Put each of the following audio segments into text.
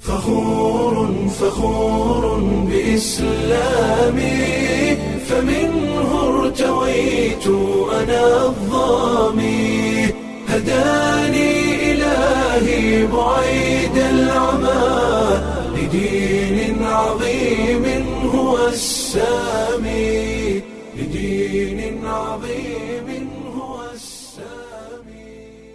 فخور فخور بإسلامي فمنه ارتويت أنا الظامي هداني إلهي بعيد العمى لدين عظيم هو السامي لدين عظيم هو السامي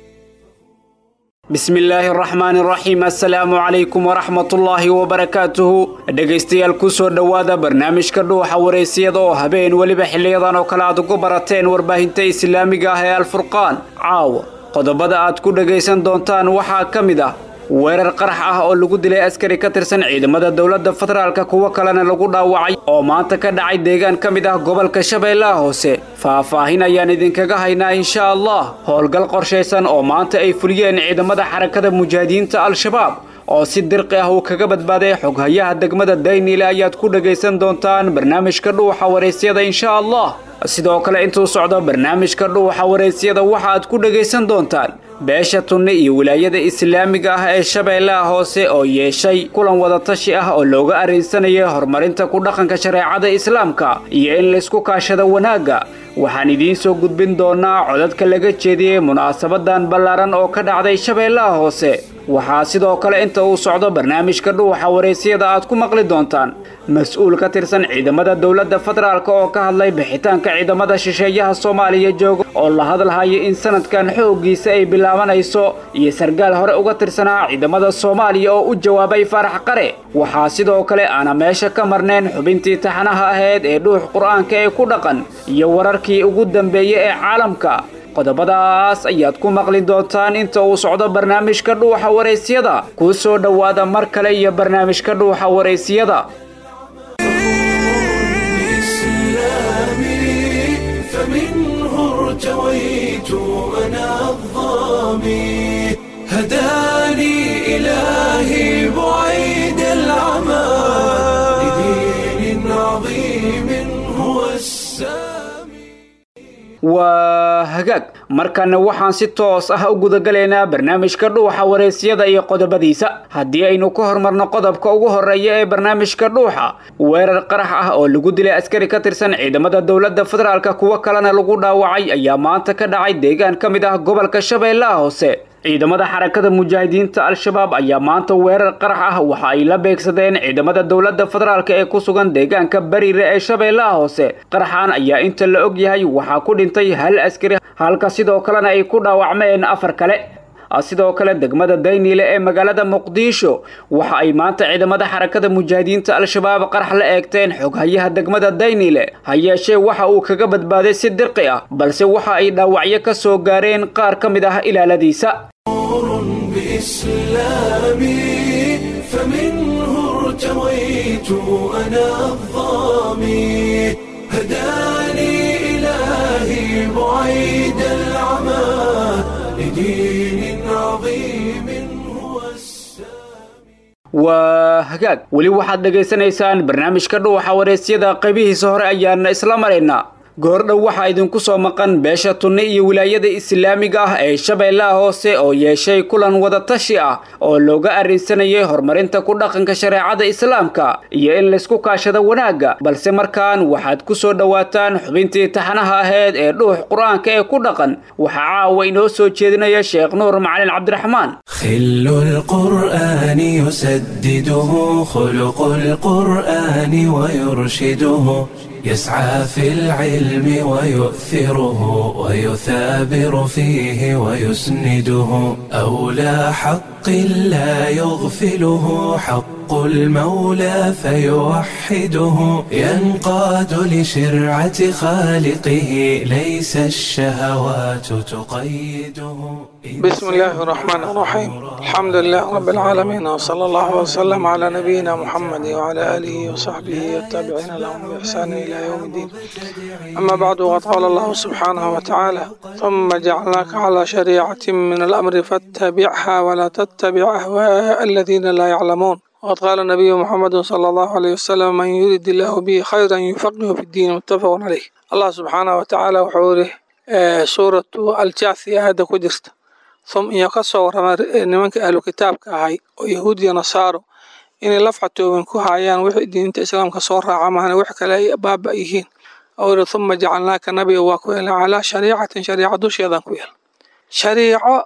bismi illaahi araxmaani araxiim assalaamu calaykum waraxmatullaahi wabarakaatuhu dhegaystayaal kusoo dhowaada barnaamijka dhuuxa wareysiyada oo habeen weliba xiliyadan oo kale aad ugu barateen warbaahinta islaamiga ah ee alfurqaan caawa qodobada aad ku dhagaysan doontaan waxaa ka mid ah weerar qarax ah oo lagu dilay askari ka tirsan ciidamada dowladda federaalka kuwo kalena lagu dhaawacay oo maanta ka dhacay deegaan ka mid ah gobolka shabeellaha hoose faahfaahin ayaan idinkaga haynaa insha allah howlgal qorshaysan oo maanta ay fuliyeen ciidamada xarakada mujaahidiinta al-shabaab oo si dirqi ah uu kaga badbaaday xoghayaha degmada dayniile ayaad ku dhagaysan doontaan barnaamijka dhuuxa waraysyada insha allah sidoo kale intuu socdo barnaamijka dhuuxa waraysyada waxa aad ku dhagaysan doontaan beesha tunne iyo wilaayada islaamiga ah ee shabeellaha hoose oo yeeshay kulan wadatashi ah oo looga arrinsanayay horumarinta ku dhaqanka shareecada islaamka iyo in laysku kaashado wanaagga waxaan idiin soo gudbin doonaa codadka laga jeediyey munaasabadan ballaaran oo ka dhacday shabeellaha hoose waxaa sidoo kale inta uu socdo barnaamijka dhuuxa waraysyada aad ku maqli doontaan mas-uul ka tirsan ciidamada dowladda federaalk oo ka hadlay bixitaanka ciidamada shisheeyaha soomaaliya jooga oo la hadlhaya in sanadkan xooggiisa ay bilaabanayso iyo sargaal hore uga tirsanaa ciidamada soomaaliya oo u jawaabay faarax qare waxaa sidoo kale aana meesha ka marnayn xubintii taxanaha ahayd ee dhuux qur-aanka ee ku dhaqan iyo wararkii ugu dambeeyey ee caalamka qodobadaas ayaad ku maqli doontaan inta uu socdo barnaamijka dhuuxa waraysyada kuu soo dhowaada mar kale iyo barnaamijka dhuuxa waraysiyada بإسلامي فمنه ارتويت أنا الظامي هداني إلهي بعيد العمى لدين عظيم هو السامي waa hagaag markana waxaan si toos ah u gudagalaynaa barnaamijka dhuuxa waraysyada iyo qodobadiisa haddii aynu ka hormarno qodobka ugu horeeya ee barnaamijka dhuuxa weerar qarax ah oo lagu dilay askari ka tirsan ciidamada dowladda federaalka kuwo kalena lagu dhaawacay ayaa maanta ka dhacay deegaan ka mid ah gobolka shabeellaha hoose ciidamada xarakada mujaahidiinta al-shabaab ayaa maanta weerar qarax ah waxa ay la beegsadeen ciidamada dowladda federaalk ee ku sugan deegaanka bariire ee shabeellaha hoose qaraxan ayaa inta la og yahay waxaa ku dhintay hal askari halka sidoo kalena ay ku dhaawacmeen afar kale sidoo kale degmada dayniile ee magaalada muqdisho waxa ay maanta ciidamada xarakada mujaahidiinta al-shabaab qarax la eegteen xoghayaha degmada dayniile ha yeeshee waxa uu kaga badbaaday si dirqi ah balse waxa ay dhaawacyo ka soo gaareen qaar ka mid ah ilaaladiisa نور بإسلامي فمنه ارتويت أنا الظامي هداني إلهي بعيد العمى لدين عظيم هو السامي waa hagaag weli waxaad dhagaysanaysaan barnaamijka dhuuxa waraysyada qaybihiisa hore ayaana isla maraynaa goordhow waxaa idinku soo maqan beesha tunne iyo wilaayada islaamiga ah ee shabeellaha hoose oo yeeshay kulan wadatashi ah oo looga arrinsanayay horumarinta ku dhaqanka shareecada islaamka iyo in laysku kaashado wanaagga balse markaan waxaad ku soo dhowaataan xubintii taxanaha ahayd ee dhuux qur-aanka ee ku dhaqan waxaa caawa inoo soo jeedinaya sheekh nuur macalin cabdiraxmaan خل القرآن يسدده خلق القرآن ويرشده يسعى في العلم ويؤثره ويثابر فيه ويسنده أولى حق لا يغفله حق المولى فيوحده ينقاد لشرعة خالقه ليس الشهوات تقيده بسم الله الرحمن الرحيم الحمد لله رب العالمين وصلى الله وسلم على نبينا محمد وعلى آله وصحبه والتابعين لهم بإحسان إلى يوم الدين أما بعد وقد قال الله سبحانه وتعالى ثم جعلناك على شريعة من الأمر فاتبعها ولا تتبع أهواء الذين لا يعلمون وقد قال النبي محمد صلى الله عليه وسلم من يريد الله به خيرا يفقه في الدين متفق عليه الله سبحانه وتعالى وحوره سورة الجاثية هذا كجرت hum iyo ka soo warrama nimanka ahlu kitaabka ahay oo yahuud iyo nasaaro inay lafcatooban ku hayaan wixii diinta islaamka soo raaca mahana wix kale ay baaba yihiin oo yidhi huma jacalnaaka nabiga waa ku yeelna calaa shariicatin shariica dusheedaan ku yeelna shariico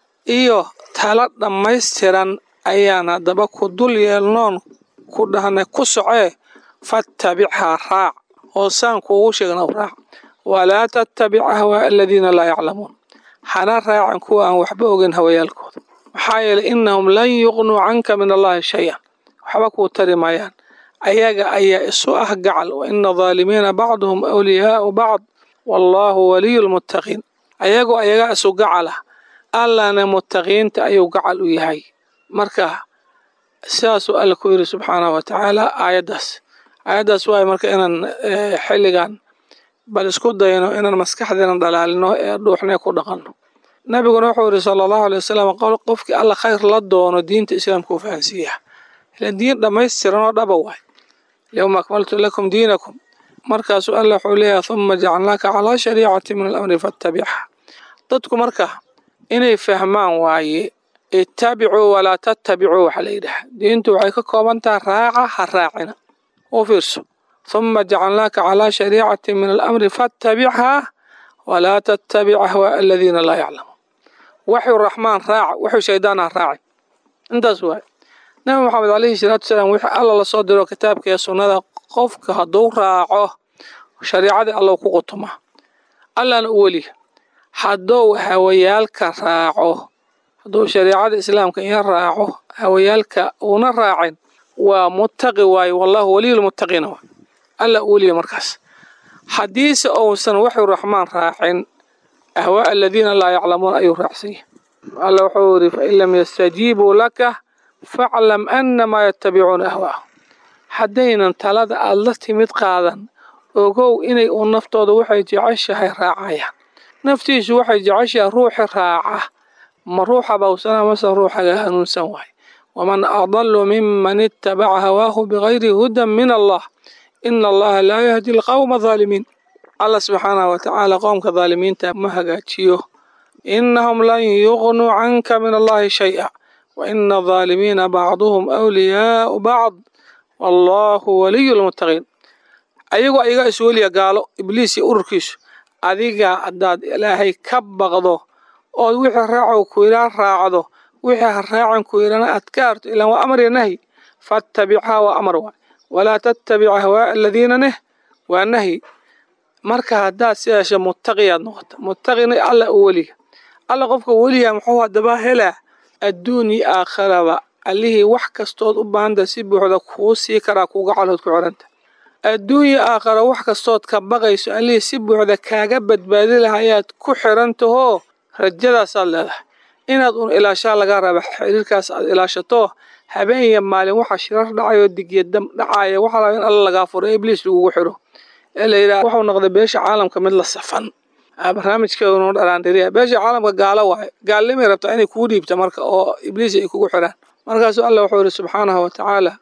iyo tala dhammaystiran ayaan haddaba ku dul yeelnoon ku dhahnay ku socee fattabichaa raac oo saan kuugu sheegna raac walaa tattabic ahwaa aladiina laa yaclamuun hana raacan kuwa aan waxba ogeyn hawayaalkooda maxaa yeelay innahum lan yuqnuu canka min allahi shay-an waxba kuu tari maayaan ayaga ayaa isu ah gacal wa ina daalimiina bacduhum awliyaau bacd wallaahu waliyu lmuttaqiin ayagoo ayagaa isu gacalah allana muttaqiinta ayuu gacal u yahay marka sidaasuu alla ku yidhi subxaanahu wa tacaala aayaddaas aayaddaas waay marka inaan xilligan bal isku dayno inaan maskaxdeena dhalaalino ee dhuuxnee ku dhaqanno nabiguna wuxuu yidhi sala allahu alay wasalam qofkii alla khayr la doono diinta islaamka u fahansiiya ilan diin dhammaystiran oo dhaba waay alyawma akmaltu lakum diinakum markaasuu alla wuxuu leeyahay huma jacalnaaka calaa shariicati min alamri fattabicha dadku marka inay fahmaan waaye ittabicuu walaa tattabicuu waxaa la yidhaha diintu waxay ka kooban tahay raaca ha raacina u fiirso huma jacalnaaka calaa shariicati min alamri faattabichaa walaa tattabic ahwaa aladiina laa yaclamuun waxyu raxmaan raaca waxyu shaydaan ha raaci intaas waaye nabi maxamed calayhi salaatu wasalaam wixii alla lasoo diro kitaabka iyo sunnada qofka hadduu raaco shariicadii allow ku qutuma allana u weliya hadduu hawayaalka raaco hadduu shariicada islaamka iyo raaco hawayaalka uuna raacin waa muttaqi waaye wallahu waliyulmuttaqiina waay alla u weliya markaas haddiise uusan waxyu raxmaan raacin ahwaa aladiina laa yaclamuun ayuu raacsanya alla wuxuu yidhi fain lam yastajiibuu laka faclam annamaa yattabicuuna ahwaahum haddaynan talada aad la timid qaadan ogow inay uun naftooda waxay jeceshahay raacayaan naftiisu waxay jeceshahay ruuxi raaca ma ruuxa bawsana mase ruuxaga hanuunsan waaye waman adalu miman ittabaca hawaahu bigayri hudan min allah ina allaha laa yahdi alqawma haalimiin allah subxaanahu watacaala qowmka dhaalimiinta ma hagaajiyo inahum lan yuqnuu canka min allahi shay-a wa ina adaalimiina bacduhum awliyaau bacd wallahu waliyu lmuttaqiin ayagoo ayagaa is weliya gaalo ibliis iyo ururkiisu adiga haddaad ilaahay ka baqdo ood wixii raacow ku yidhaa raacdo wixii ha raacan ku yidhana aad ka arto ilaan waa amar iyo nahyi faattabichaa waa amar waay walaa tattabic ahwaa'a aladiina neh waa nahyi marka haddaad sidaasha muttaqiyaad noqota muttaqina alla u weliya alla qofka weliya muxuu haddaba helaa adduun iyo aakharaba allihii wax kastood u baahanta si buuxda kuu sii karaa kuuga calood ku xidhanta adduunya aakhara wax kastood ka baqayso allihii si buuxda kaaga badbaadi laha ayaad ku xidhantahoo rajadaasaad leedahay inaad un ilaashaa laga raba xiriirkaas aad ilaashato habeen iyo maalin waxa shirar dhacayoo digya dam dhacaya waxaa laga in alla lagaa furo ee ibliis lagugu xidho ee la yidhaha waxuu noqday beesha caalamka mid la safan barnaamijkeedunu dharaandhiriya beesha caalamka gaalo waaye gaalnimay rabtaa inay kuu dhiibta marka oo ibliis ay kugu xidhaan markaasuu allah wuxuu yidhi subxaanahu wa tacaala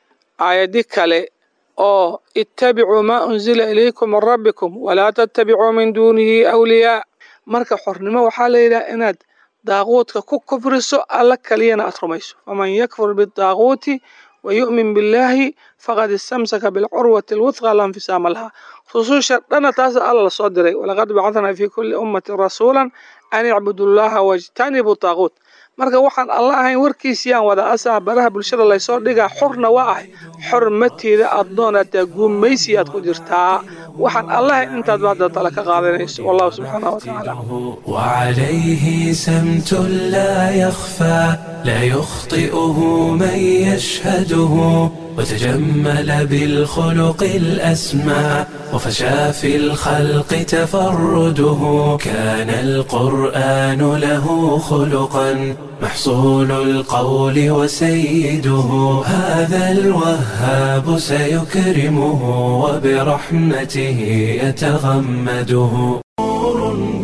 aayadi kale oo ittabicuu maa unzila ilaykum min rabbikum walaa tattabicuu min duunihi awliyaa marka xornimo waxaa la yidhaha inaad daaquudka ku kufriso alla kaliyana aad rumayso faman yakfur bidaaquuti wa yu'min billaahi faqad istamsaka bilcurwati alwudqa la infisaama laha rususha dhana taas alla la soo diray walaqad bacadnaa fii kulli ummatin rasuulan an icbudu llaha wajtanibuu daaquut marka waxaan alla ahayn warkiisiyaan wada asaa baraha bulshada laysoo dhigaa xorna waa ahay xormatiida addoonataa guumaysi aad ku jirtaa waxaan allahayn intaad baada tala ka qaadanayso wallahu subxaanahu watacaala وعليه سمت لا يخفى لا يخطئه من يشهده وتجمل بالخلق الأسمى وفشى في الخلق تفرده كان القرآن له خلقا محصول القول وسيده هذا الوهاب سيكرمه وبرحمته يتغمده نور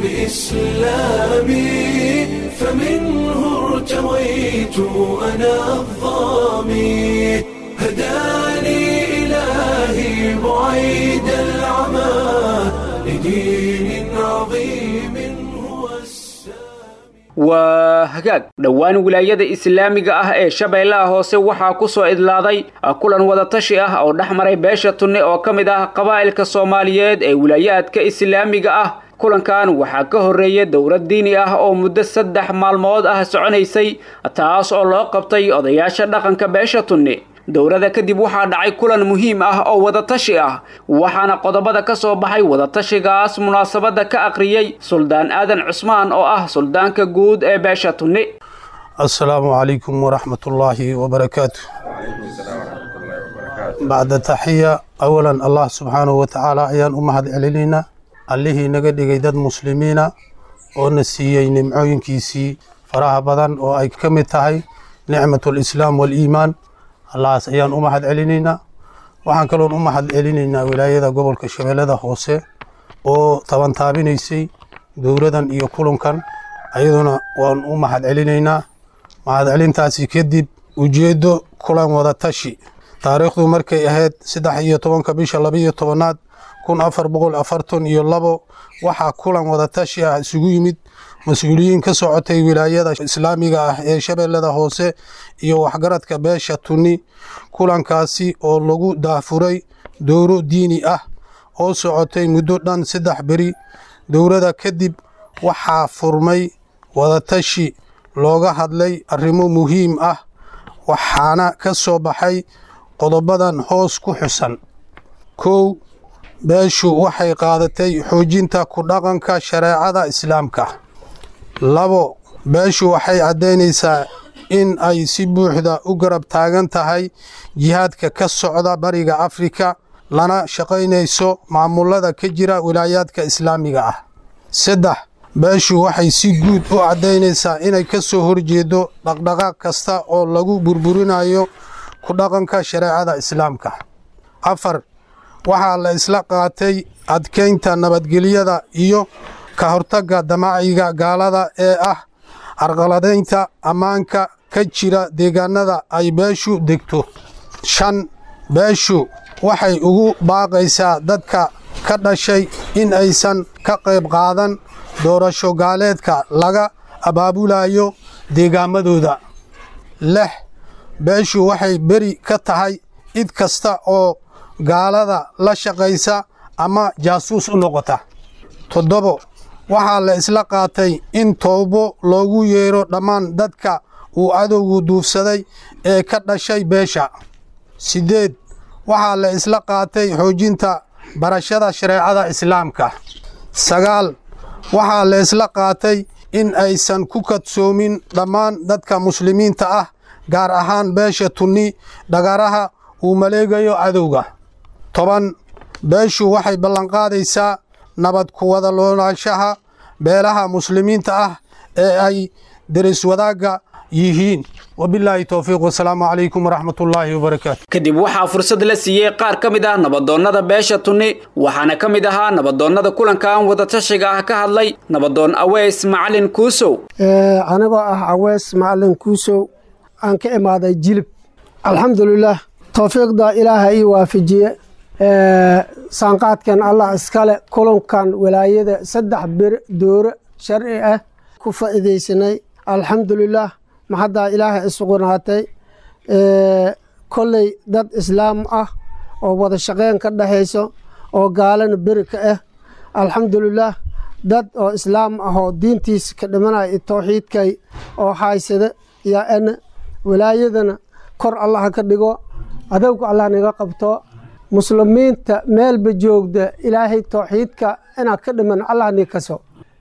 بإسلامي فمنه ارتويت أنا الظامي هداني إلهي بعيد العمى لدين عظيم هو السامي waa hagaag dhowaan wilaayada islaamiga ah ee shabeellaha hoose waxaa ku soo idlaaday kulan wadatashi ah oo dhex maray beesha tunne oo ka mid ah qabaa'ilka soomaaliyeed ee wilaayaadka islaamiga ah kulankan waxaa ka horreeya dowlad diini ah oo muddo saddex maalmood ah soconaysay taas oo loo qabtay odayaasha dhaqanka beesha tunne dowladda kadib waxaa dhacay kulan muhiim ah oo wadatashi ah waxaana qodobada ka soo baxay wadatashigaas munaasabadda ka aqriyey suldaan aadan cusmaan oo ah suldaanka guud ee beesha tunne asalaamu calaykum waraxmatullaahi wabarakaatu bacda taxiya awalan allah subxaanahu watacaala ayaan u mahad celinaynaa allihii naga dhigay dad muslimiina oo na siiyey nimcooyinkiisii faraha badan oo ay ka mid tahay nicmatulislaam waaliimaan allahaas ayaan u mahad celinaynaa waxaan kaloon u mahad celinaynaa wilaayada gobolka shabeellada hoose oo tabantaabinaysay dowladan iyo kulankan ayaduna waan u mahad celinaynaa mahad celintaasi kadib ujeeddo kulan wadatashi taariikhdu markay ahayd saddex iyo tobanka bisha labaiyo tobanaad kun afar boqol afartan iyo labo waxaa kulan wadatashi ah isugu yimid mas-uuliyiin ka socotay wilaayada islaamiga ah ee shabeellada hoose iyo waxgaradka beesha tunni kulankaasi oo lagu daafuray dowro diini ah oo socotay muddo dhan saddex beri dowlada kadib waxaa furmay wadatashi looga hadlay arrimo muhiim ah waxaana ka soo baxay qodobadan hoos ku xusan kow beeshu waxay qaadatay xoojinta ku dhaqanka shareecada islaamka labo beeshu waxay caddaynaysaa in ay si buuxda u garab taagan tahay jihaadka ka socda bariga afrika lana shaqaynayso maamulada ka jira wilaayaadka islaamiga ah saddex beeshu waxay si guud u caddaynaysaa inay ka soo horjeedo dhaqdhaqaaq kasta oo lagu burburinayo ku dhaqanka shareecada islaamka afar waxaa la isla qaatay adkaynta nabadgelyada iyo ka hortagga damaciga gaalada ee ah carqaladaynta ammaanka ka jira deegaanada ay beeshu degto shan beeshu waxay ugu baaqaysaa dadka ka dhashay in aysan ka qayb qaadan doorasho gaaleedka laga abaabulayo deegaamadooda lix beeshu waxay beri ka tahay cid kasta oo gaalada la shaqaysa ama jaasuus u noqota toddobo waxaa la isla qaatay in toobo loogu yeero dhammaan dadka uu cadowgu duufsaday ee ka dhashay beesha siddeed waxaa la isla qaatay xoojinta barashada shareecada islaamka sagaal waxaa la isla qaatay in aysan ku kadsoomin dhammaan dadka muslimiinta ah gaar ahaan beesha tunni dhagaraha uu maleegayo cadowga toban beeshu waxay ballanqaadaysaa nabad ku wada loolaanshaha beelaha muslimiinta ah ee ay deris wadaagga yihiin wabilaahi towfiiq wasalaamu calaykum waraxmatullaahi wabarakaatu kadib waxaa fursad la siiyey qaar ka mid ah nabadoonnada beesha tunni waxaana ka mid ahaa nabadoonnada kulankan wadatashiga ah ka hadlay nabadoon aweys macalin kuusow anigoo ah aweys macalin kuusow aan ka imaaday jilib alxamdulilaah towfiiqda ilaaha ii waafajiye saanqaadkan allah iskale kulankan walaayada saddex bir dooro sharci ah ku faa'iidaysanay alxamdulilaah maxaddaa ilaaha isugunaatay kolley dad islaam ah oo wada shaqeyn ka dhexayso oo gaalana beri ka ah alxamdulilaah dad oo islaam ah oo diintiisa ka dhimanaya towxiidkay oo haysada yaa ana walaayadana kor allaha ka dhigo adowga allah naga qabto muslimiinta meelba joogda ilaahay towxiidka inaad ka dhiman allah ni kaso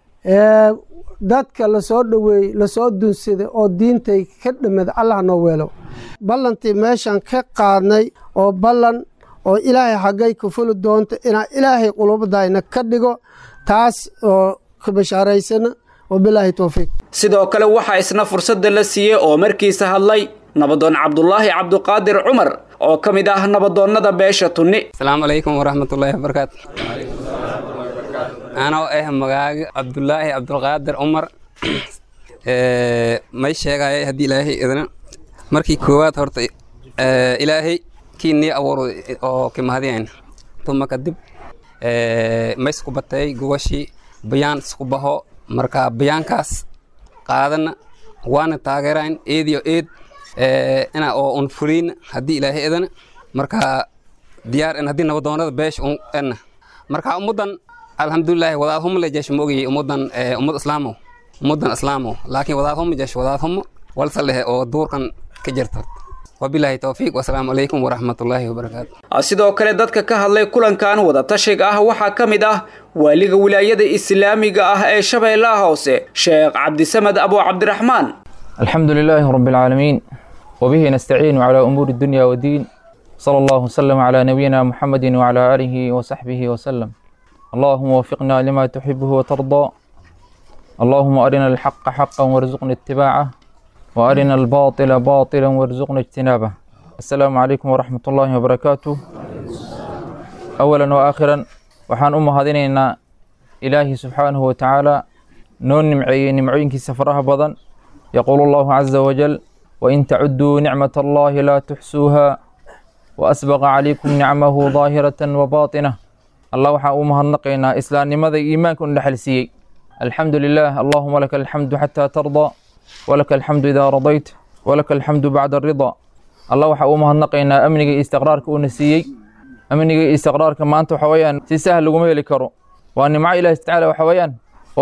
dadka lasoo dhoweeyey lasoo dunsada oo diintay ka dhimada allah noo weelo ballantii meeshan ka qaadnay oo ballan oo ilaahay xaggay ka fuli doonto inaa ilaahay qulubadayna ka dhigo taas oo ka bashaaraysana wabilaahi towfiiq sidoo kale waxaa isna fursadda la siiyey oo markiisa hadlay nabadoon cabdulaahi cabduqaadir cumar oo ka mid ah nabadoonnada beesha tunni asalaamu calaykum waraxmatullaahi wabarakaatu anoo ah magaaga cabdulaahi cabdulqaadir cumar may sheegaya haddii ilaahay idina markii koowaad horta ilaahay kii nii abuuro oo kimahadiyan tuma kadib may isku batay gubashii bayaan isku baho marka bayaankaas qaadana waana taageerayn eed iyo eed ina oo un fuliin haddii ilaahay edana marka diyaar en haddii nabadoonada beesh un enna marka ummaddan alxamdulilaahi wadaad humo le jeesh moogayay ummaddan ummad islaamo ummaddan islaamo laakiin wadaad humo jeesh wadaad humo walsa leh oo duurkan ka jirta wabilaahi towfiiq wasalaamu calaykum waraxmatullaahi wabarakaatu sidoo kale dadka ka hadlay kulankan wadatashiga ah waxaa ka mid ah waaliga wilaayada islaamiga ah ee shabeellaha hoose sheekh cabdisamed abu cabdiraxmaan الحمد لله رب العالمين وبه نستعين على أمور الدنيا والدين صلى الله وسلم على نبينا محمد وعلى آله وصحبه وسلم اللهم وفقنا لما تحبه وترضى اللهم أرنا الحق حقا وارزقنا اتباعه وأرنا الباطل باطلا وارزقنا اجتنابه السلام عليكم ورحمة الله وبركاته أولا وآخرا وحان أم هذين إلهي سبحانه وتعالى نون نمعي نمعين كي سفرها بضن يقول الله عز وجل وإن تعدوا نعمة الله لا تحسوها وأسبغ عليكم نعمه ظاهرة وباطنة الله وحا أمها النقينا إسلام لماذا إيمانكم نحلسي الحمد لله اللهم لك الحمد حتى ترضى ولك الحمد إذا رضيت ولك الحمد بعد الرضا الله وحا أمها النقينا أمنك استقرارك ونسيي أمنك استقرارك ما أنت حويان سيسهل لكم يلكرو وأن مع إله تعالى وحويان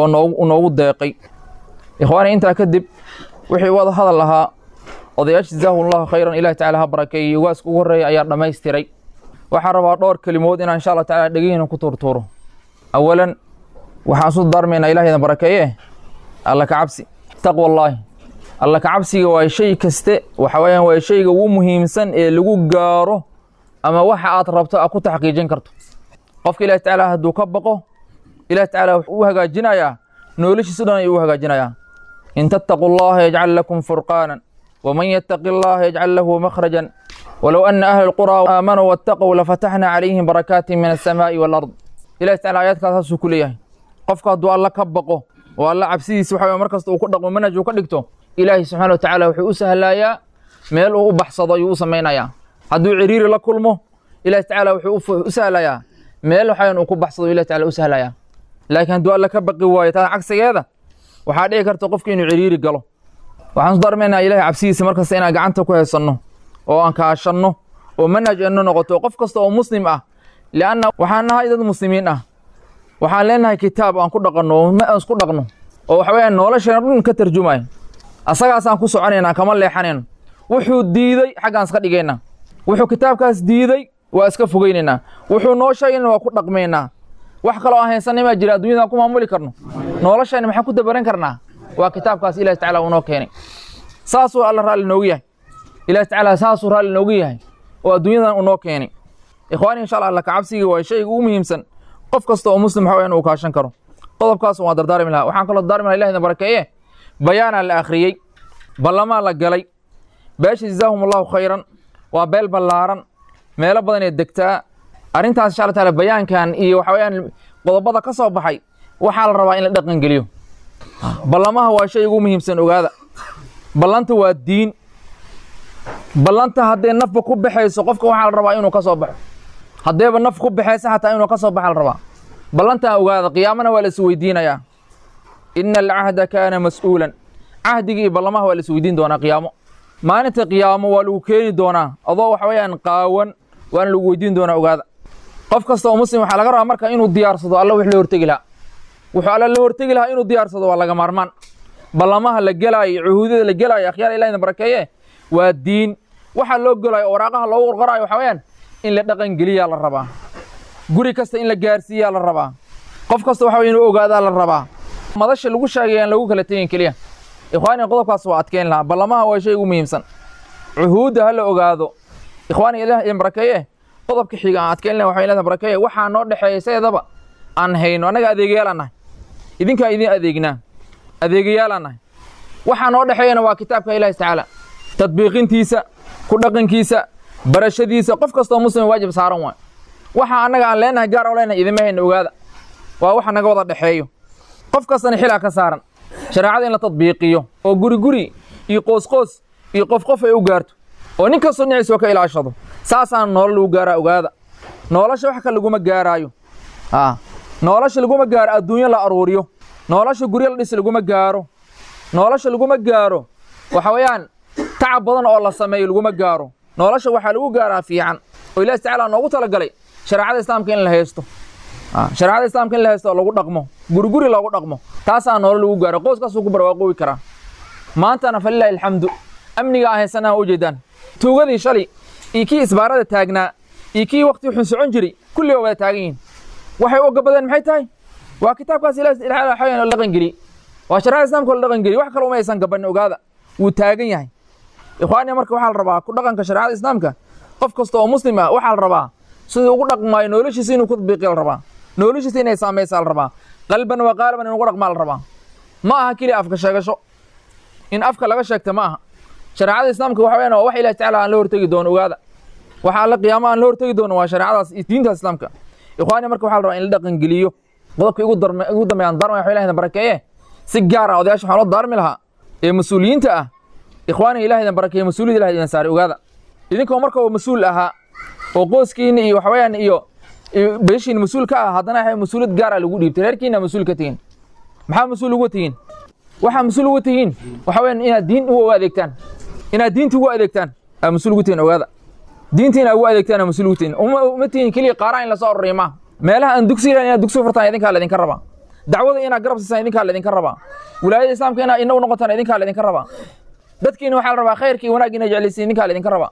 ونوض دقي إخواني أنت كذب wixii wada hadal lahaa odayaasha jazaahu allahu khayran ilahi tacala ha barakeeyey ugaas ugu horreeya ayaa dhammaystiray waxaan rabaa dhowr kelimood inaan insha allah tacala dhegihina ku tuurtuuro awalan waxaan isu daarmaynaa ilahaydan barakeeye alla ka cabsi taqwallaahi alla ka cabsiga waa shay kaste waxa weeyaan waa shayga ugu muhiimsan ee lagu gaaro ama waxa aad rabto aad ku taxqiijin karto qofka ilahi tacaala hadduu ka baqo ilahi tacaala wuxuu u hagaajinayaa noloshiisu dhan ayuu u hagaajinayaa إن تتقوا الله يجعل لكم فرقانا ومن يتق الله يجعل له مخرجا ولو أن أهل القرى آمنوا واتقوا لفتحنا عليهم بركات من السماء والأرض إلى تعالى آيات كاساس كلية قفك دعاء الله كبقه والله عبسي سبحانه مركز وكدق ومنج وكدقته إلهي سبحانه وتعالى وحي أسهلا يا ميل وبحصد يوسى مينا يا هدو عرير لكلمه إلهي تعالى وحي أسهلا يا ميل وحيان وكو بحصد إلهي تعالى أسهلا يا لكن دعاء الله كبقي وايت عكس هذا waxaa dhici karta qofka inuu ciriiri galo waxaan su darmaynaa ilahay cabsidiisa markasta inaan gacanta ku haysanno oo aan kaashanno oo manhaj eno noqoto qof kasta oo muslim ah lianna waxaan nahay dad muslimiin ah waxaan leenahay kitaab aan ku dhaqanno oo aan isku dhaqno oo waxa weeyaan nolosheena dhan ka tarjumaya asagaasaan ku soconaynaa kama leexanayno wuxuu diiday xaggaan iska dhigaynaa wuxuu kitaabkaas diiday waa iska fogeynaynaa wuxuu noo sheegayna waa ku dhaqmaynaa wax kaloo aan haysanay maa jira adduunyada ku maamuli karno noloshayna maxaan ku dabaran karnaa waa kitaabkaas ilahi tacala uu noo keenay saasuu alla raalli noogu yahay ilahi tacaala saasuu raalli noogu yahay oo adduunyadan uu noo keenay ikhwaani insha allah alla kacabsiga waa shayga ugu muhiimsan qof kasta oo muslim waxa uu kaashan karo qodobkaas waa dardaarmi lahaa waxaan kaloo dardaarmi lahaa ilahina barakeeye bayaanaa la akhriyey ballamaa la galay beesha jazaahum allahu khayran waa beel ballaaran meelo badan ee degtaa arrintaas insha allah taala bayaankan iyo waxa weeyaan qodobada ka soo baxay waxaa la rabaa in la dhaqan geliyo ballamaha waa shay ugu muhiimsan ogaada ballanta waa diin ballanta haddee nafba ku baxayso qofka waxaa la rabaa inuu ka soo baxo haddeeba naf ku baxaysa xataa inuu ka soo baxa la rabaa ballantan ogaada qiyaamana waa la is weydiinayaa ina alcahda kaana mas'uulan cahdigii iyo ballamaha waa la is weydiin doonaa qiyaamo maalinta qiyaamo waa lagu keeni doonaa adoo waxa weeyaan qaawan waana lagu weydiin doonaa ogaada qof kasta oo muslim waxaa laga rabaa marka inuu diyaarsado alla wix la hortegi lahaa wuxuu alla la hortegi lahaa inuu diyaarsado waa laga maarmaan ballamaha la gelaayo cuhuudada la gelaayo akhyaar ilahina barakeeye waa diin waxaa loo gelayo waraaqaha loogu qorqorayo waxaa weeyaan in la dhaqan geliyaa la rabaa guri kasta in la gaarsiiyaa la rabaa qof kasta waxa inuu ogaadaa la rabaa madasha lagu sheegay aan lagu kala tegin keliya ikhwaani qodobkaas waa adkeyn lahaa ballamaha waa shay ugu muhiimsan cuhuudda ha la ogaado ikhwaani ilaah idin barakeeye qodobka xiga aan adkeyn lahaa waxaa ilaah barakeeye waxaa noo dhexeeya seedaba aan hayno annaga adeegayaal aan nahay idinkaa idin adeegnaa adeegayaal aan nahay waxaa noo dhexeeyana waa kitaabka ilaahi tacaala tadbiiqintiisa ku dhaqankiisa barashadiisa qof kastoo muslim waajib saaran waay waxa annaga aan leenahay gaar oo leenahay idima hayna ogaada waa waxa naga wada dhexeeyo qof kastana xilaa ka saaran shareecada in la tadbiiqiyo oo guri guri iyo qoos qoos iyo qof qof ay u gaarto oo nin kastoo dhinaciisa ka ilaashado saasaan nolol lagu gaaraa ogaada nolosha wax kale laguma gaaraayo nolosha laguma gaaro adduunyo la aruuriyo nolosha guryo la dhis laguma gaaro nolosha laguma gaaro waxa weeyaan tacab badan oo la sameeyo laguma gaaro nolosha waxaa lagu gaaraa fiican oo ilahi tacaala noogu talagalay shareecada islaamka in la haysto shareecada islaamka in la haysto oo lagu dhaqmo guriguri loogu dhaqmo taasaa noolo lagu gaaro qoyskaasuu ku barwaaqoobi karaa maantana falilahi alxamdu amniga aan haysanaa u jeedaan tuugadii shalay iyo kii isbaarada taagnaa iyo kii waqti xun socon jiray kulli waa wada taagan yihiin waxay u gabadeen maxay tahay waa kitaabkaas ilaah xayan la dhaqan geliy waa shareecada islaamka la dhaqan geliy wax kale uma aysan gabanin ogaada wuu taagan yahay ikhwaaniya marka waxaa la rabaa ku dhaqanka shareecada islaamka qof kasta oo muslim ah waxaa la rabaa siduu ugu dhaqmaayo noloshiisa inuu ku tadbiiqiya la rabaa noloshiisa inay saamaysaa la rabaa qalban waa qaaliban in ugu dhaqmaa la rabaa ma aha keliya afka sheegasho in afka laga sheegta ma aha shareecada islaamka waxa weeyaan waa wax ilahi tacaala aan la hortegi doono ogaada waxa alla qiyaamo aan la hortegi doono waa shareecadaas iyo diinta islaamka ikhwaaniya marka waxaa la rabaa in la dhaqan geliyo qodobka igu darme igu dambeeyaan darmaya waxa ilahina barakeeye si gaar ah odayaasha waxaan loo daarmi lahaa ee mas-uuliyiinta ah ikhwaaniga ilaah idin barakeeye mas-uuliyad ilaah idin saaray ogaada idinkoo marka uu mas-uul ahaa oo qoyskiina iyo waxa weeyaan iyo beeshiina mas-uul ka ah haddana waxay mas-uuliyad gaar ah lagu dhiibtay reerkiina mas-uul ka tihiin maxaa mas-uul uga tihiin waxaa mas-uul uga tihiin waxa weeyaan inaad diin ugu adeegtaan inaad diinta ugu adeegtaan aa mas-uul ugu tihiin ogaada diinta inaad ugu adeegtaan aa mas-uul ugu tihiin uma uma tihiin keliya qaaraan in lasoo ururiyo maaha meelaha aan dugsi ilahin inaad dugsi furtaan idinkaa laydinka rabaa dacwada inaad garab siisaan idinkaa laydinka rabaa wilaayada islaamka inaad inagu noqotaan idinkaa laydinka rabaa dadkiina waxaa la rabaa khayrka iyo wanaagga inaad jeclaysiin idinkaa laydinka rabaa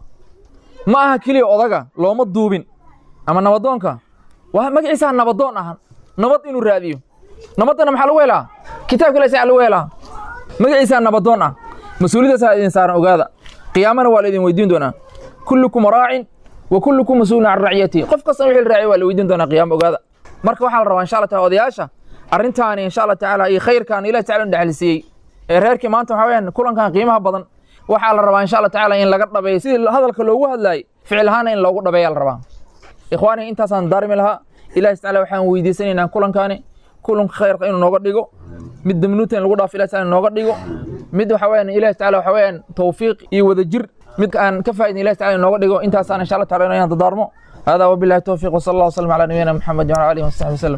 ma aha keliya odaga looma duubin ama nabadoonka waa magaciisaa nabadoon ahan nabad inuu raadiyo nabaddana maxaa lagu helaa kitaabka ilahi saa lagu helaa magaciisaa nabadoon ah mas-uuliyadaasaa idin saaran ogaada qiyaamana waa la idin weydiin doonaa kullukum raacin wa kullukum mas-uulun can raciyatihi qof kasta wixii la raaciy waa la weydiin doonaa qiyaama ogaada marka waxaa la rabaa insha allah taala odayaasha arrintaani insha allah tacaala iyo khayrkaan ilahi tacala dhexalsiiyey ee reerkii maanta waxaa weyaan kulankan qiimaha badan waxaa la rabaa insha allah tacaala in laga dhabeeyo sidii hadalka loogu hadlaayey ficil ahaana in loogu dhabeeya la rabaa ikhwaani intaasaan daarmi lahaa ilahi tacaala waxaan weydiisanaynaa kulankaani kulanka khayrka inuu nooga dhigo mid damnuuta in lagu dhaafo ilahi taala nooga dhigo mid waxa weyaan ilahi tacaala waxa weyaan tawfiiq iyo wadajir mid aan ka faa'idin ilahi tacaala nooga dhigo intaasaan insha allah taala inaan dadaarmo هذا وبالله التوفيق وصلى الله وسلم على نبينا محمد وعلى اله وصحبه وسلم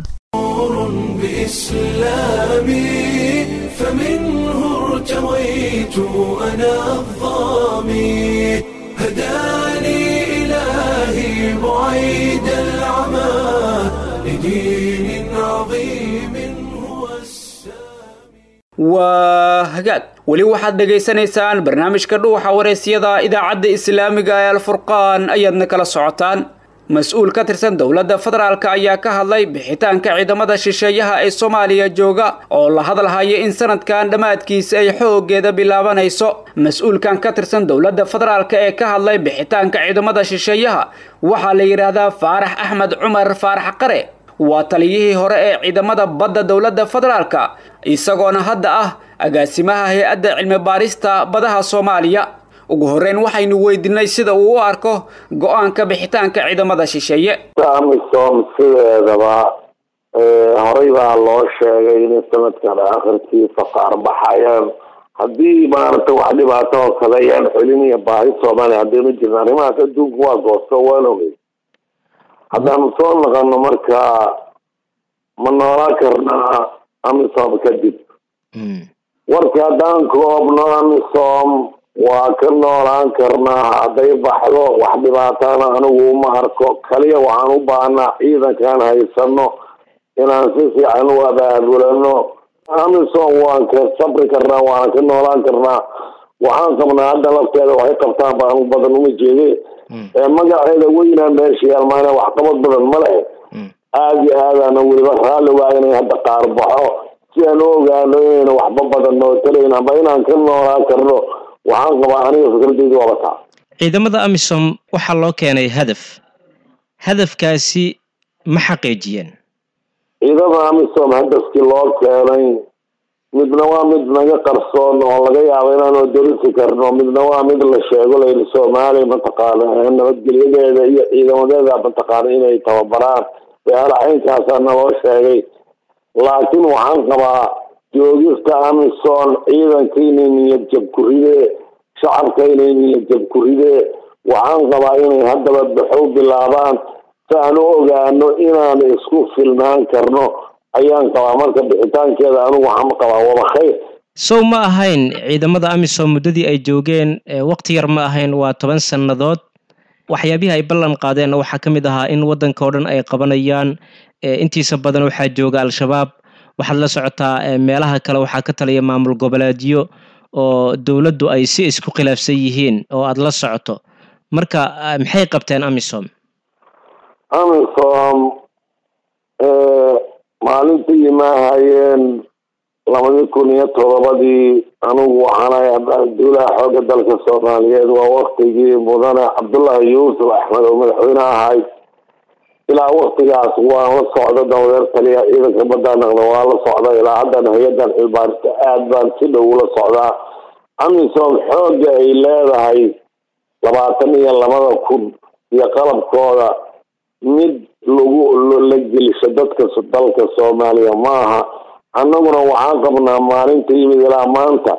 بإسلامي فمنه ارتويت أنا الظامي هداني إلهي بعيد العمى لدين عظيم هو السامي waa hagaag weli waxaad dhegaysanaysaan barnaamijka dhuuxa waraysyada idaacadda islaamiga ee alfurqaan ayaadna kala socotaan mas-uul ka tirsan dowladda federaalk ayaa ka hadlay bixitaanka ciidamada shisheeyaha ee soomaaliya jooga oo la hadalhaya in sanadkan dhammaadkiisa ay xooggeeda bilaabanayso mas-uulkan ka tirsan dowladda federaalk ee ka hadlay bixitaanka ciidamada shisheeyaha waxaa la yidhaahdaa faarax axmed cumar faarax qare waa taliyihii hore ee ciidamada badda dowladda federaalka isagoona hadda ah agaasimaha hay-adda cilmi baarista badaha soomaaliya ugu horreyn waxaynu weydiinay sida uu u arko go-aanka bixitaanka ciidamada shisheeye amisom sideedaba horey baa loo sheegay inay sanadkan akhirkiisa qaar baxayaan haddii maaragta wax dhibaato oo kale ayaan xuliniya baahi soomaaliya haddaynu jirna arrimahaas adduunku waa goosto waan ogey haddaanu soo naqano markaa ma noolaan karnaa amisom kadib warka haddaan koobno amisom waa ka noolaan karnaa hadday baxdo wax dhibaatana anigu uma arko kaliya waxaan u baahnaa ciidankaan haysano inaan si fiican u abaabulano amisom waan ka sabri karnaa waana ka noolaan karnaa waxaan qabnaa hadda lafteeda waxay qabtaan baan badan uma jeede magaceeda weynaa meesha yaalmaana waxqabad badan ma leh aada iyo aadaana weliba raalli waa inay hadda qaar baxo si aan u ogaano inayna waxba badan noo talayn amba inaan ka noolaan karno waxaan qabaa aniga fikradeyda waaba taa ciidamada amisom waxaa loo keenay hadaf hadafkaasi ma xaqiijiyeen ciidamada amisom hadafkii loo keenay midna waa mid naga qarsoon oo laga yaabo inaanu dorisi karno midna waa mid la sheego layidhi soomaaliya mataqaana nabadgelyadeeda iyo ciidamadeeda mataqaana inay tababaraan beelaxaynkaasaa naloo sheegay laakiin waxaan qabaa joogista amison ciidanka inay niyad jab ku ridee shacabka inay niyad jab ku ridee waxaan qabaa inay haddaba baxow bilaabaan si aan u ogaano inaan isku filnaan karno ayaan qabaa marka bixitaankeeda anigu waxaan qabaa waba khayr sow ma ahayn ciidamada amisom muddadii ay joogeen waqti yar ma ahayn waa toban sannadood waxyaabihii ay ballan qaadeenna waxaa ka mid ahaa in waddanka oo dhan ay qabanayaan intiisa badan waxaa jooga al-shabaab waxaad la socotaa meelaha kale waxaa ka taliya maamul goboleedyo oo dowladdu ay si isku khilaafsan yihiin oo aada la socoto marka maxay qabteen amisom amisom maalintii maahayeen labadii kun iyo todobadii anigu waxaanay abduulaha xooga dalka soomaaliyeed waa waktigii mudane cabdullaahi yuusuf axmed oo madaxweyne ahay ilaa waktigaas waan la socda dawadeer taliya ciidanka badda naqda waa la socda ilaa haddan hay-adan cilbaarista aad baan si dhow ula socdaa amisom xooga ay leedahay labaatan iyo labada kun iyo qalabkooda mid lagu la gelisho dadka dalka soomaaliya maaha annaguna waxaan qabnaa maalinta yimid ilaa maanta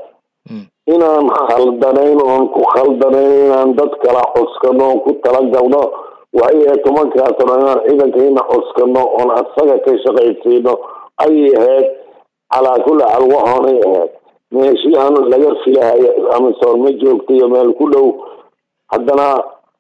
inaan khaldanayn oon ku khaldanayn inaan dad kala cuskano oon ku talagalno waayo tobankaas o inaan ciidankayna cuskano oon asaga ka shaqaysiino ayay ahayd calaa kulli xaal waxoonay ahayd meeshiihan laga filahayo amisom ma joogta iyo meel ku dhow haddana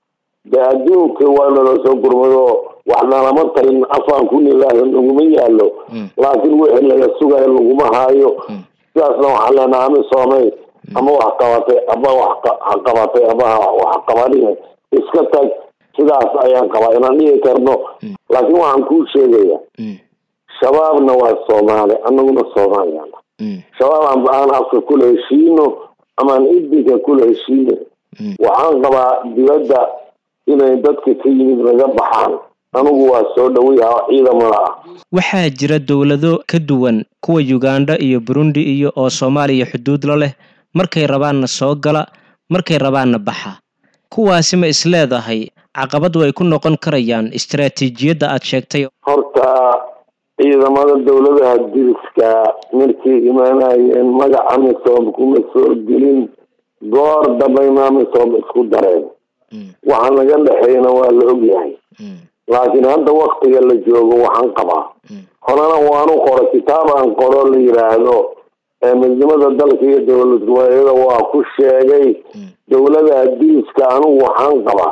de adduunka waa nala soo gurmado waxnalama tarin afaan kunilaahi laguma yaalo laakiin wixii laga sugayo laguma haayo sidaasna waxaan leenaha amisoomay ama wax qabatay ama wax qabatay ama wax qabanine iska tag sidaas ayaan qabaa inaan dhihi karno laakiin waxaan kuu sheegaya shabaabna waa soomaali anaguna soomaaliyana shabaab aan afka kula heshiino amaan idinka kula heshiino waxaan qabaa dibadda inay dadka ka yimid naga baxaan anigu waa soo dhaweyaha ciidamada ah waxaa jira dowlado ka duwan kuwa uganda iyo burundi iyo oo soomaaliya xuduud la leh markay rabaanna soo gala markay rabaanna baxa kuwaasi ma isleedahay caqabad way ku noqon karayaan istaraatiijiyadda aad sheegtay horta ciidamada dowladaha diriska markay imaanayeen magac amisom kuma soo gelin goor dambayna amisom isku dareen waxa naga dhexeeyana waa la ogyahay laakiin hadda waktiga la joogo waxaan qabaa horena waanu qoro kitaab aan qoro la yiraahdo midnimada dalka iyo dowlad goboleedyada waa ku sheegay dowladaha diriska anigu waxaan qabaa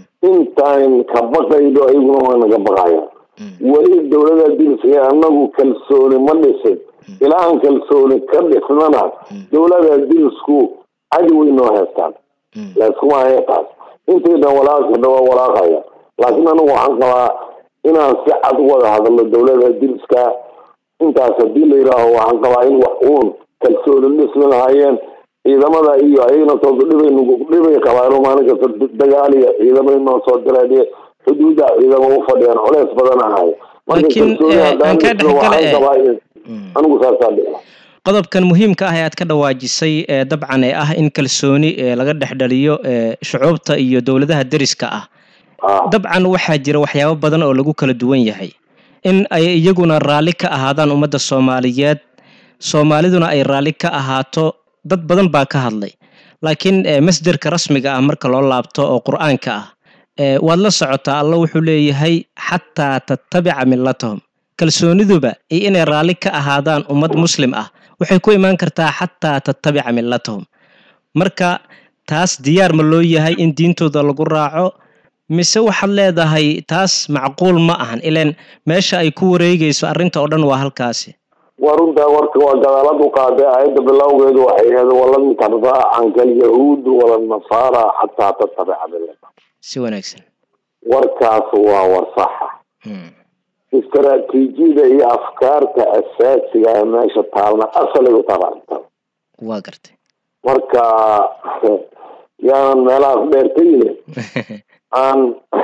intaan ka baqaydo ayaguna waa naga baqaya weli dowladaha diriska anagu kalsooni ma dhisin ilaa aan kalsooni ka dhisnana dowladaha dirisku cadi way noo heestaan laiskuma heestaas intayna walaaqana waa walaaqaya laakiin anigu waxaan qabaa inaan si cad wada hadalno dowladaha diriska intaas hadii la yidhaaho waxaan qabaa in wax uun kalsooni dhismi lahaayeen ciidamada iyo ayagna soo dhibay dhibay qabaan maalin kasta dagaal iyo ciidamay noo soo direen xuduuda ciidamo u fadhiyaan culeys badan ahay laakiin aan kaa dhexgala anigu saasaa dhici qodobkan muhiimka ah ee aad ka dhawaajisay ee dabcan ee ah in kalsooni laga dhexdhaliyo shucuubta iyo dowladaha deriska ah dabcan waxaa jira waxyaabo badan oo lagu kala duwan yahay in ay iyaguna raalli ka ahaadaan ummadda soomaaliyeed soomaaliduna ay raalli ka ahaato dad badan baa ka hadlay laakiin masderka rasmiga ah marka loo laabto oo qur-aanka ah waad la socotaa alla wuxuu leeyahay xataa tattabica millatahum kalsooniduba iyo inay raalli ka ahaadaan ummad muslim ah waxay ku imaan kartaa xataa tattabica millatahum marka taas diyaar ma loo yahay in diintooda lagu raaco mise waxaad leedahay taas macquul ma ahan ilan meesha ay ku wareegayso arrinta oo dhan waa halkaasi waa runtaa warka waa gadaalad u qaaday aayadda bilowgeedu waxay ahayd walan tardaa canka alyahuudu wala nasaara xataa tattabica millata si wanaagsan warkaas waa war saxa istaraatiijiyada iyo afkaarta asaasiga ee meesha taalna asalay u tabaarta waa gartay marka yaanan meelahaas dheertayne aan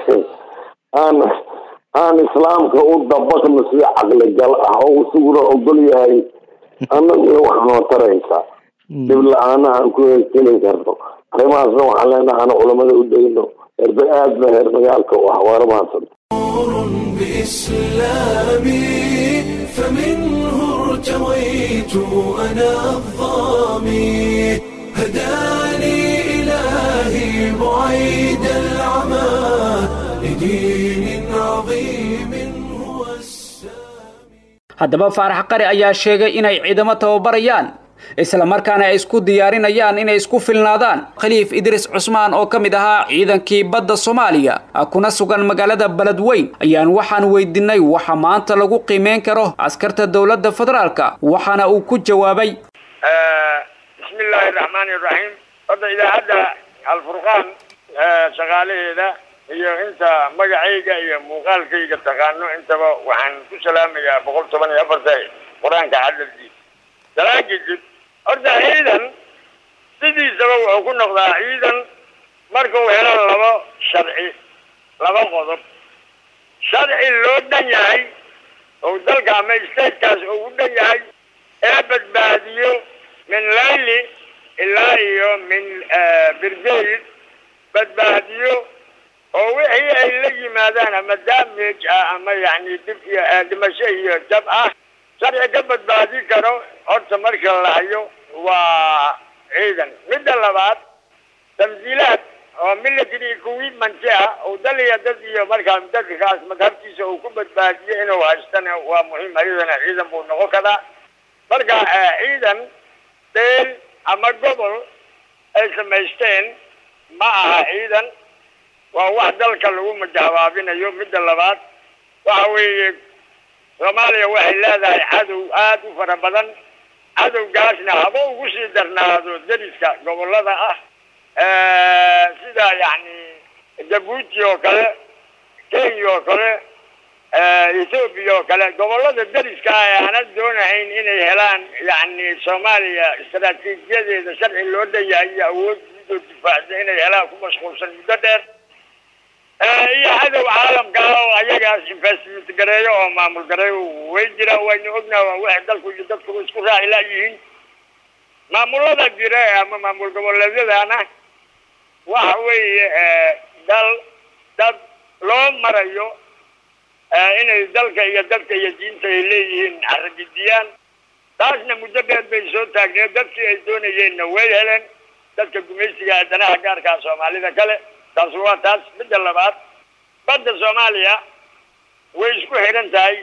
aan aan islaamka u dabaqno si caqligal ah oo isaguna ogol yahay annaguna wax noo taraysa dhib la-aana aan ku heli karno arrimahaasna waxaan leenaha aan culamada u dayno herbe aad ba heer magaalka u ah waana mahadsanta بإسلامي فمنه ارتويت أنا الظامي هداني إلهي بعيد العمى لدين عظيم هو السامي haddaba faarax qari ayaa sheegay inay ciidamo tababarayaan islamarkaana ay isku diyaarinayaan inay isku filnaadaan khaliif idriis cusmaan oo ka mid ahaa ciidankii badda soomaaliya kuna sugan magaalada beledweyn ayaan waxaan weydiinay waxa maanta lagu qiimeyn karo askarta dowladda federaalka waxaana uu ku jawaabay bismi illaahi raxmaani iraxiim hadda idaacadda alfurqaan shaqaalaheeda iyo inta magacayga iyo muuqaalkayga taqaano intaba waxaan ku salaamayaa boqol toban iyo afarta qur-aanka cadalkiisa salaan kadib horta ciidan sidiisaba wuxuu ku noqdaa ciidan markuu helo labo sharci laba qodob sharci loo dhan yahay oo dalka ama statekaas oo u dhan yahay ee badbaadiyo min layli ilaa iyo min birgeyd badbaadiyo oo wixii ay la yimaadaan ama damage ah ama yani dib iyo dhimasho iyo jab ah sharci ka badbaadi karo horta marka la hayo waa ciidan midda labaad tamsiilaad oo military equipment ah oo dal iyo dad iyo markaa dadkaas madhabtiisa uu ku badbaadiyo inuu haystana waa muhiim ayadana ciidan buu noqon karaa marka ciidan deel ama gobol ay samaysteen ma aha ciidan waa wax dalka lagu majahabaabinayo midda labaad waxa weeye soomaaliya waxay leedahay cadow aada u fara badan cadowgaasna haba ugu sii darnaado deriska gobollada ah sida yacni jabuuti oo kale kenya oo kale ethoobiya oo kale gobollada deriska ah ee aanan doonahayn inay helaan yacni soomaaliya istaraatiijiyadeeda sharci loo dhanyahay iyo awooddiidoo difaacda inay helaan ku mashquulsan muddo dheer iyo cadow caalamka ah oo ayagaas investment gareeyo oo maamul gareeyo way jiraan waynu ognaha waa waxay dalku iyo dadku isku raaci laayihiin maamulada jira ama maamul goboleedyadana waxa weeye dal dad loo marayo inay dalka iyo dadka iyo diinta ay leeyihiin caragidiyaan taasna muddo dheer bay soo taagneed dadkii ay doonayeenna way heleen dadka gumaysiga danaha gaarkaa soomaalida kale taas waa taas midda labaad badda soomaaliya way isku xidhan tahay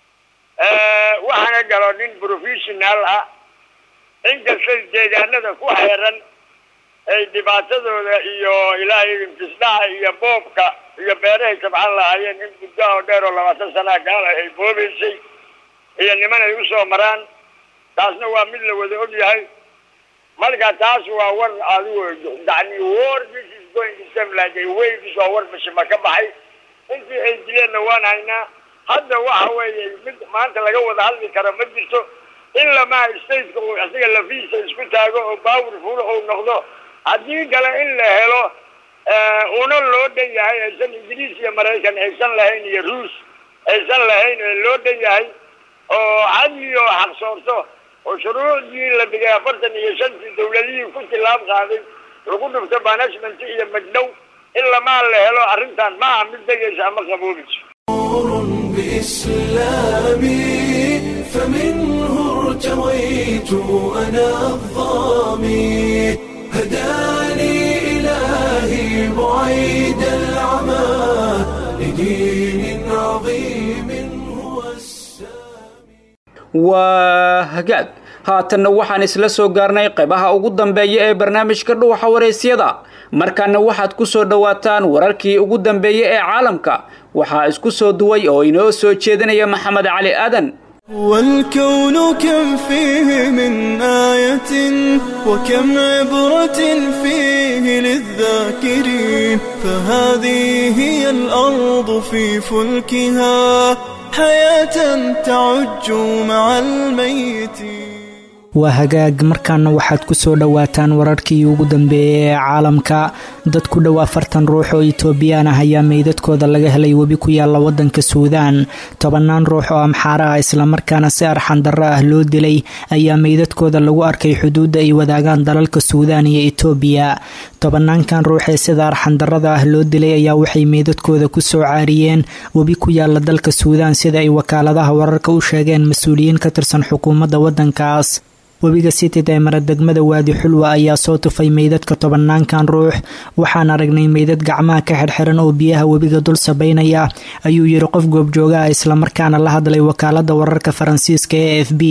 waxaana galo nin professional ah inkastay deegaanada ku xeeran ay dhibaatadooda iyo ilaahay infisdhaha iyo boobka iyo beerahay sabxan lahaayeen in muddo oo dheer oo labaatan sanaa gaala ay boobaysay iyo niman ay usoo maraan taasna waa mid la wada og yahay marka taas waa war adigu yani war this is going to same like a waves oo war bashima ka baxay intii ay dileenna waan haynaa hadda waxa weeye mid maanta laga wada hadli karo ma jirto in lamaa stateka uu isaga lafiisa isku taago oo powerful uu noqdo haddii kale in la helo una loo dhan yahay aysan ingiriis iyo maraykan aysan lahayn iyo ruus aysan lahayn ee loo dhan yahay oo cadli oo xaqsoorto oo shuruucdii la dhigay afartan iyo shantii dawladihii ku tilaab qaaday lagu dhufto banishment iyo magdhow in lamaa la helo arrintan ma aha mid degaysa ama qaboobayso بإسلامي فمنه ارتويت أنا الظامي هداني إلهي بعيد العمى لدين عظيم هو waa hagaag haatanna waxaan isla soo gaarnay qaybaha ugu dambeeya ee barnaamijka dhuuxa waraysyada markaana waxaad ku soo dhowaataan wararkii ugu dambeeyey ee caalamka waxaa isku soo duway oo inoo soo jeedinaya maxamed cali aadan والكون كم فيه من آية وكم عبرة فيه للذاكرين فهذه هي الأرض في فلكها حياة تعج مع الميتين waa hagaag markaana waxaad ku soo dhowaataan wararkii ugu dambeeyey ee caalamka dad ku dhow afartan ruux oo itoobiyaan ah ayaa meydadkooda laga helay webi ku yaalla wadanka suudaan tobannaan ruux oo amxaara ah islamarkaana si arxandarro ah loo dilay ayaa meydadkooda lagu arkay xuduudda ay wadaagaan dalalka suudaan iyo itoobiya tobanaankan ruux ee sida arxandarrada ah loo dilay ayaa waxay meydadkooda ku soo caariyeen webi ku yaalla dalka suudaan sida ay wakaaladaha wararka u sheegeen mas-uuliyiin ka tirsan xukuumadda waddankaas webiga sitid ee maradegmada waadi xulwa ayaa soo tufay meydadka tobanaankan ruux waxaan aragnay meydad gacmaha ka xirxiran oo biyaha webiga dul sabaynaya ayuu yiri qof goobjooga ah islamarkaana la hadlay wakaalada wararka faransiiska ee f b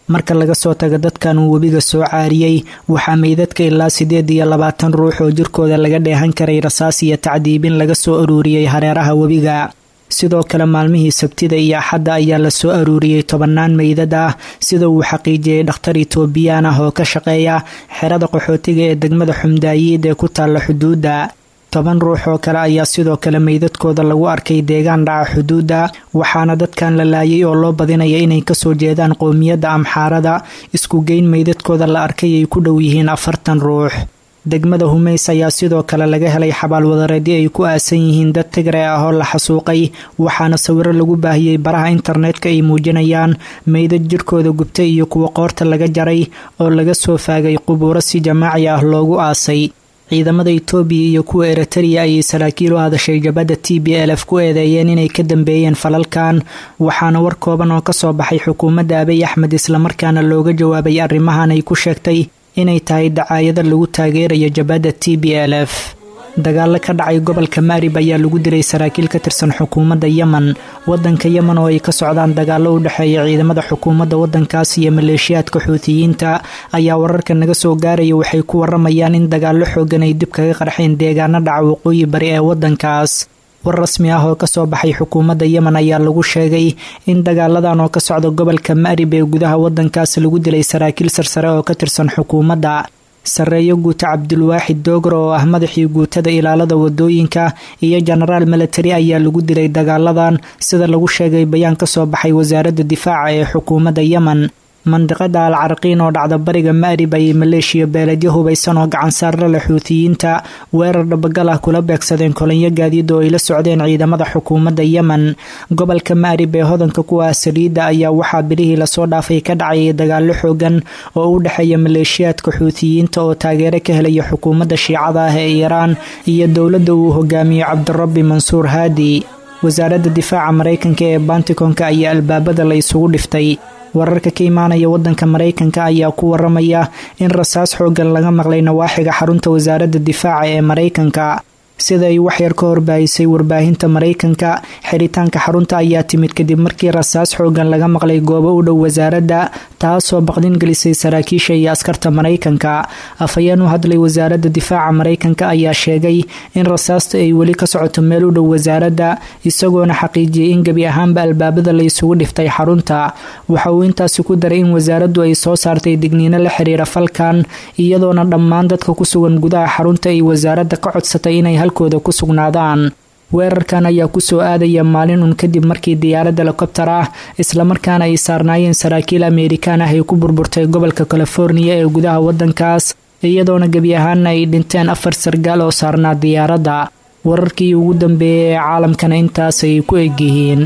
marka laga soo tago dadkan uu webiga soo caariyey waxaa meydadka ilaa siddeed iyo labaatan ruux oo jirkooda laga dheehan karay rasaas iyo tacdiibin laga soo aruuriyey hareeraha webiga sidoo kale maalmihii sabtida iyo axadda ayaa la soo aruuriyey tobannaan meydad ah sida uu xaqiijiyey dhakhtar itoobiyaan ah oo ka shaqeeya xerada qaxootiga ee degmada xumdaayiid ee ku taalla xuduudda toban ruux oo kale ayaa sidoo kale meydadkooda lagu arkay deegaan dhaca xuduudda waxaana dadkan la laayay oo loo badinaya inay kasoo jeedaan qowmiyadda amxaarada isku geyn meydadkooda la arkay ay ku dhow yihiin afartan ruux degmada humeys ayaa sidoo kale laga helay xabaalwadareedyo ay ku aasan yihiin dad tigre ah oo la xasuuqay waxaana sawiro lagu baahiyey baraha internetka ay muujinayaan meydad jirkooda gubtay iyo kuwa qoorta laga jaray oo laga soo faagay qubuuro si jamaaci ah loogu aasay ciidamada itoobiya iyo kuwa eritariya ayay saraakiil u hadashay jabadda t b l f ku eedeeyeen inay ka dambeeyeen falalkan waxaana war kooban oo kasoo baxay xukuumadda abiy axmed islamarkaana looga jawaabay arrimahan ay ku sheegtay inay tahay dacaayada lagu taageerayo jabadda t b l f dagaalo ka dhacay gobolka maarib ayaa lagu dilay saraakiil ka tirsan xukuumadda yemen wadanka yemen oo ay ka socdaan dagaalo u dhexeeya ciidamada xukuumadda wadankaas iyo maleeshiyaadka xuutiyiinta ayaa wararka naga soo gaaraya waxay ku waramayaan in dagaalo xoogan ay dib kaga qarxeen deegaano dhaca waqooyi bari ee wadankaas war rasmi ah oo kasoo baxay xukuumadda yemen ayaa lagu sheegay in dagaaladan oo ka socda gobolka maarib ee gudaha wadankaas lagu dilay saraakiil sarsare oo ka tirsan xukuumadda sarreeyo guuta cabdulwaaxid doogro oo ah madaxii guutada ilaalada wadooyinka iyo jenaraal milatari ayaa lagu dilay dagaaladan sida lagu sheegay bayaan kasoo baxay wasaaradda difaaca ee xukuumadda yemen mandiqada al carqiin oo dhacda bariga maarib ayay maleeshiya beeledyo hubaysan oo gacansaarla leh xuutiyiinta weerar dhabagal ah kula beegsadeen kolonyo gaadiid oo ay la socdeen ciidamada xukuumadda yemen gobolka maarib ee hodanka ku ah saliidda ayaa waxaa bilihii lasoo dhaafay ka dhacayay dagaalo xoogan oo u dhexeeya maleeshiyaadka xuutiyiinta oo taageero ka helaya xukuumadda shiicada ah ee iiraan iyo dowladda uu hogaamiyo cabdirabbi mansuur haadi wasaaradda difaaca maraykanka ee bantikonka ayaa albaabada la isugu dhiftay wararka ka imaanaya wadanka maraykanka ayaa ku waramaya in rasaas xoogan laga maqlay nawaaxiga xarunta wasaaradda difaaca ee maraykanka sida ay waxyar ka horbaahisay warbaahinta maraykanka xiritaanka xarunta ayaa timid kadib markii rasaas xoogan laga maqlay goobo u dhow wasaaradda taasoo baqdin gelisay saraakiisha iyo askarta maraykanka afhayeen u hadlay wasaaradda difaaca maraykanka ayaa sheegay in rasaasta ay weli ka socoto meel u dhow wasaaradda isagoona xaqiijiyey in gebi ahaanba albaabada la isugu dhiftay xarunta waxa uu intaasi ku daray in wasaaraddu ay soo saartay digniino la xiriira falkan iyadoona dhammaan dadka ku sugan gudaha xarunta ay wasaaradda ka codsatay inay halkooda ku sugnaadaan weerarkan ayaa kusoo aadaya maalin un kadib markii diyaarad helikobtar ah islamarkaana ay saarnaayeen saraakiil ameerikaan ah ay ku burburtay gobolka californiya ee gudaha wadankaas iyadoona gebi ahaana ay dhinteen afar sargaal oo saarnaa diyaaradda wararkii ugu dambeeyay ee caalamkana intaasay ku egyihiin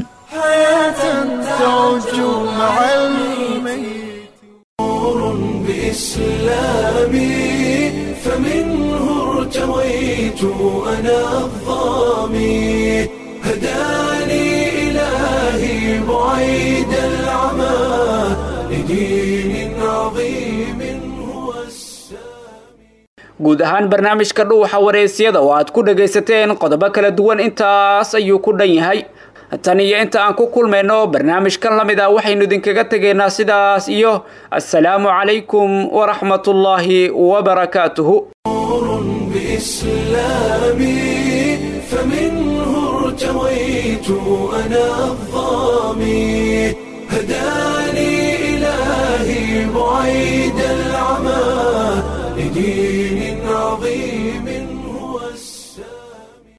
ارتويت أنا الظامي هداني إلهي بعيد العمى لدين عظيم هو guud ahaan barnaamijka dhuuxa wareysyada oo aad ku dhagaysateen qodobo kala duwan intaas ayuu ku dhan yahay tan iyo inta aan ku kulmayno barnaamijkan la mid ah waxaynu idinkaga tegaynaa sidaas iyo assalaamu calaykum waraxmatullaahi wabarakaatuhu بإسلامي فمنه ارتويت أنا الظامي هداني إلهي بعيد العمى لدين عظيم